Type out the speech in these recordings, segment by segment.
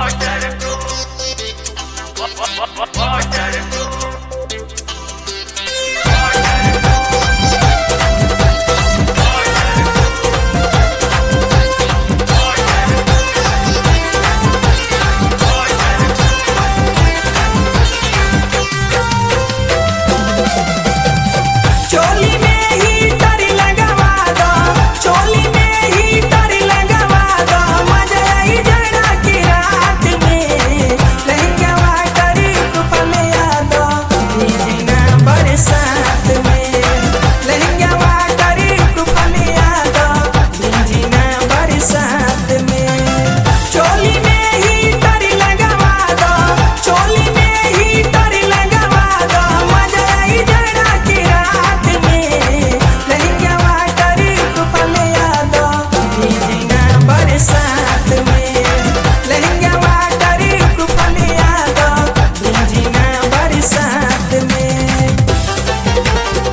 चोली में ही डर लगवा दो चोली में ही डर लगवा दो मजा आई जरा की रात में लहंगा करी कुपल यादो भीजना बरसात में लहंगा करी कुपल यादो भीजना बरसात में चोली में ही डर लगवा दो चोली में ही डर लगवा दो मजा आई जरा की रात में लहंगा करी कुपल यादो भीजना बरसात में लहंगा करी कुपल यादो भीजना बरसात में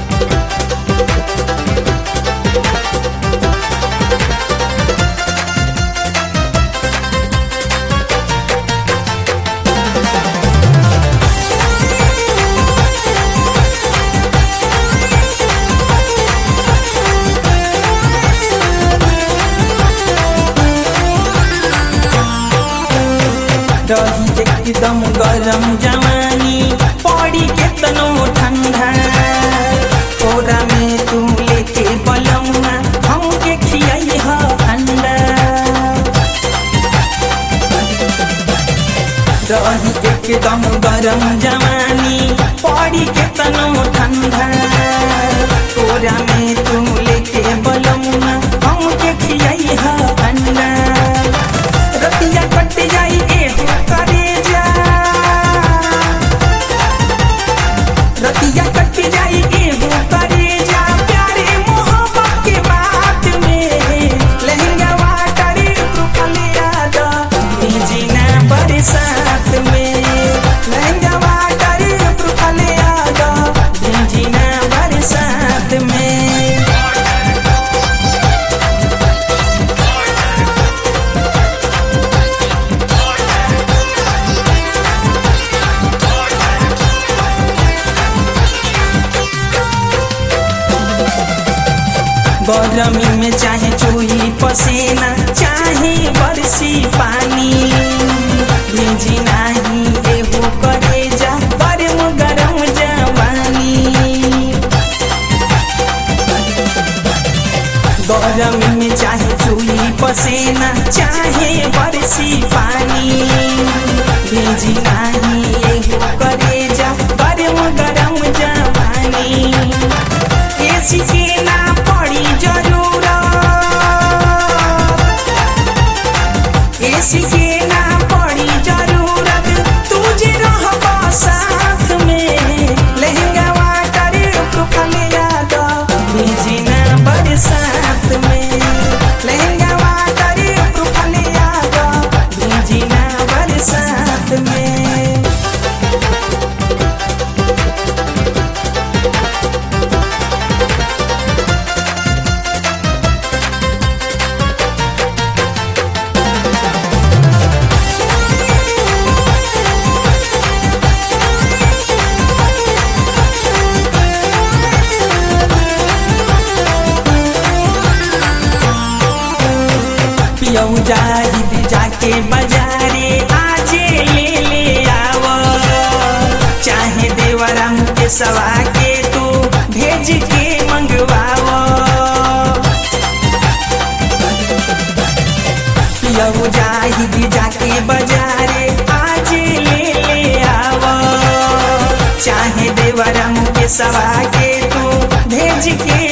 रही एकदम गरम जवानी पड़ी केतनो ठंडा कोरा में तू लेके बलौना हमके खियाई ह अंडा रही एकदम गरम जवानी पड़ी केतनो ठंडा कोरा में तू लेके बलौना हमके खियाई ह अंडा रतिया कट जाई एहो करे जा रतिया कट जाई एहो करे जा प्यारे मोहब्बत के बात में लहंगा वाटरी रुपल याद भीजना बरसात में लहंगा वाटरी रुपल याद भीजना बरसात में गरमी में चाहे चूही पसीना चाहे बरसी पानी भेजी नाही एहो करे जा गरम गरम जवानी गरमी में चाहे चूही पसीना चाहे बरसी पानी भेजी नाही एहो करे जा गरम गरम जवानी एसी के ना पड़ी जरूरत एसी के ना पड़ी जरूरत तुझे रहबा साथ में लहंगा वाटर कुपल याद भेजना बरसात में लहंगा वाटर कुपल याद भेजना बरसात में पियऊ जाहिद जाके बाजारे आजे ले ले आव चाहे देवरा के सवा के तू भेज के मंगवाव पियऊ जाहिद जाके बाजारे आजे ले ले आव चाहे देवरा के सवा के तू भेज के